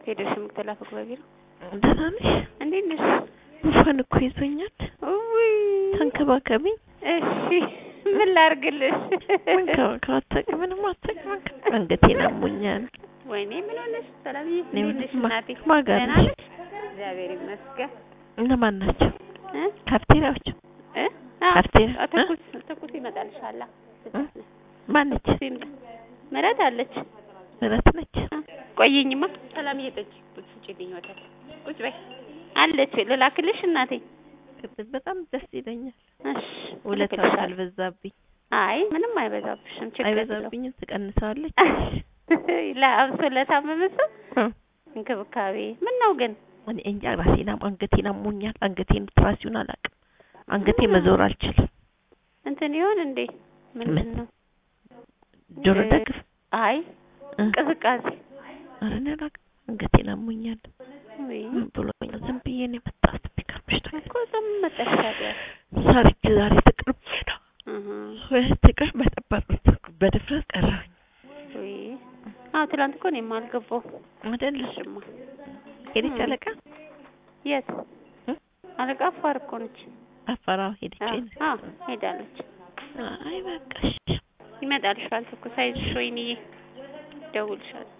ሄደሽ የምትላፈቅ በቢሮ ደህና ነሽ? እንዴት ነሽ? ጉንፋን እኮ ይዞኛል። ውይ ተንከባከቢኝ። እሺ ምን ላድርግልሽ? መንከባከብ አታውቂም፣ ምንም አታውቂም። አንገቴን አሞኛል። ወይኔ ምን ሆነሽ? ሰላምዬ እኔ እንዴት ነሽ ማ- እናቴ? ማን ጋር ደህና ነሽ? ነሽ? እግዚአብሔር ይመስገን እነማን ናቸው? እ ካርቴራዎች? እ አዎ፣ ካርቴራ አዎ፣ ትኩስ ትኩስ ይመጣልሻል። እ? ማነች? ምረት አለች። ምረት ነች? እ፣ ቆይኝማ ሰላምዬ ጠጪ ቁጭ ስጪልኝ ወተት ቁጭ በይ አለች። ልላክልሽ እናቴ? በጣም ደስ ይለኛል። እሺ ውለታው እልክልሻለሁ። ካልበዛብኝ አይ ምንም አይበዛብሽም። ችግር የለውም። አይበዛብኝም፣ ትቀንሰዋለች። ለአብሶ ለታመመ ሰው እ። እንክብካቤ ምን ነው ግን እኔ እንጃ ራሴን አሞ- አንገቴን አሞኛል። አንገቴን ትራሲውን አላውቅም። አንገቴ መዞር አልችልም። እንትን ይሆን እንዴ? ምንድን ነው? ጆሮ እ- ደግፍ አይ እ። ቅዝቃዜ ኧረ እኔ አላውቅም። አንገቴን አሞኛል። ወይ ምን ብሎኛል? ዝም ብዬ ነው የመጣሁት። ቢገርምሽ ነገር እኮ ዝም መጣሽ ታዲያ። ሰርግ ዛሬ ተቀርብ ነው እህ ወይ ተቀር በጠባብ በድፍረት ቀረሁኝ ወይ አዎ፣ ትላንት እኮ እኔም አልገባሁም። አይደል? እሽማ ሄደች እ። አለቃ የት እ? አለቃ አፋር እኮ ነች። አፈራው ሄደች። አዎ አዎ፣ ሄዳለች። አይ በቃሽ። ይመጣልሻል እኮ ሳይዝሽ ወይንዬ፣ ደውልሻል